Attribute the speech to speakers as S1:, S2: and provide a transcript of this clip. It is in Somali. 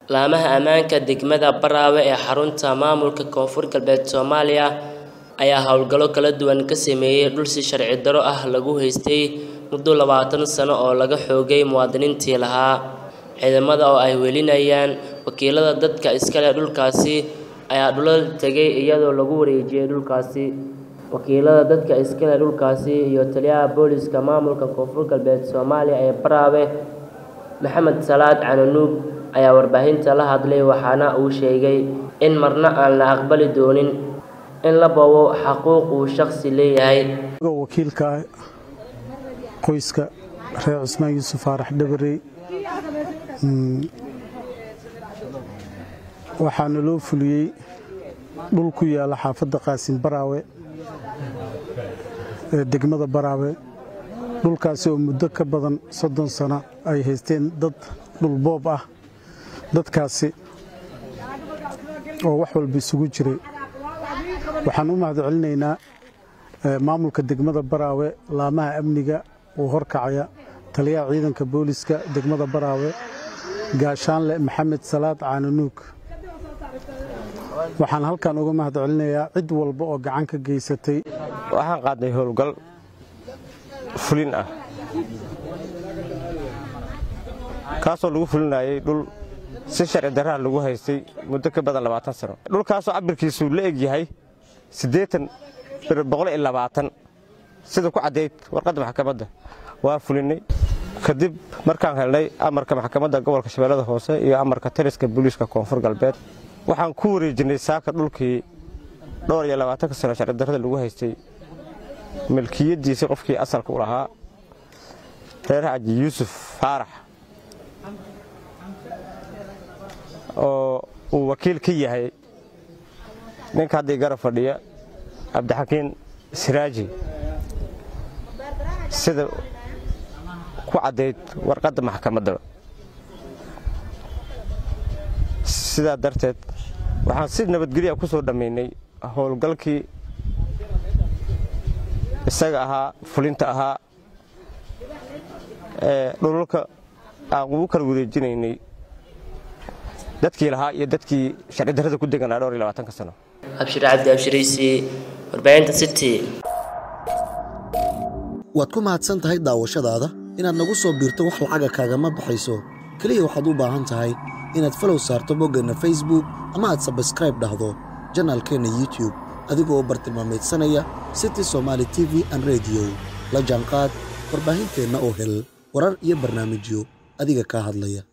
S1: Laamaha ammaanka degmada Baraawe ee xarunta maamulka Koonfur Galbeed Soomaaliya ayaa howlgallo kala duwan ka sameeyay dhul si sharci darro ah lagu haystay muddo labaatan sano oo laga xoogay muwaadiniintii lahaa. Ciidamada oo ay welinayaan wakiilada dadka iska leh dhulkaasi ayaa dhulal tegay iyadoo lagu wareejiyay dhulkaasi. Wakiilada dadka iska leh dhulkaasi iyo taliyaha booliska maamulka Koonfur Galbeed Soomaaliya ee Baraawe, Maxamed Salaad Cananuug ayaa warbaahinta la hadlay waxaana uu sheegay in marna aan la aqbali doonin in la boobo xuquuq uu shaqsi leeyahay.
S2: wakiilka qoyska reer cusmaan yuusuf faarax dhabarey waxaana loo fuliyey dhul ku yaala xaafadda qaasin baraawe ee degmada baraawe dhulkaasi oo muddo ka badan soddon sano ay haysteen dad dhul boob ah dadkaasi oo wax walba isugu jiray waxaan u mahad celinaynaa maamulka degmada baraawe laamaha amniga uu horkacaya taliyaha ciidanka booliska degmada baraawe gaashaanle maxamed salaad caananuug waxaan halkan uga mahad celinayaa cid walba oo gacan ka geysatay
S3: waxaan qaadnay howlgal fulin ah kaasoo lagu fulinayay dhul si sharci darraha lagu haystay muddo ka badan labaatan sano dhulkaasoo cabirkiisu la eg yahay siddeetan boqol iyo labaatan sida ku caddayd warqadda maxkamadda waa fulinnay kadib markaan helnay amarka maxkamadda gobolka shabeellada hoose iyo amarka taliska booliiska koonfur galbeed waxaan ku wareejinnay saaka dhulkii dhowr iyo labaatanka sano sharci darrada lagu haystay milkiyaddiisii qofkii asalka u lahaa reer xaaji yuusuf faarax oo uu wakiil ka yahay ninka haddii garab fadhiya cabdixakiin siraaji sida ku caddayd warqadda maxkamaddaba sidaa darteed waxaan si nabadgelya ku soo dhammaynay howlgalkii isaga ahaa fulinta ahaa ee dhululka aan ugu kala wareejinaynay dadkii lahaa iyo dadkii sharci darrada ku deganaa dhowr iyo labaatanka sano
S1: Abshir Cabdi Abshiraysi, warbaahinta City.
S4: waad ku mahadsan tahay daawashadaada inaad nagu soo biirto wax lacaga kaagama baxayso keliya waxaad u baahan tahay inaad falow saarto boggeenna facebook ama aad sabskraib dhahdo janaalkeenna youtube adigoo u bartilmaamaydsanaya city somaali t v an rediyo la jaanqaad warbaahinteenna oo hel warar iyo barnaamijyo adiga kaa hadlaya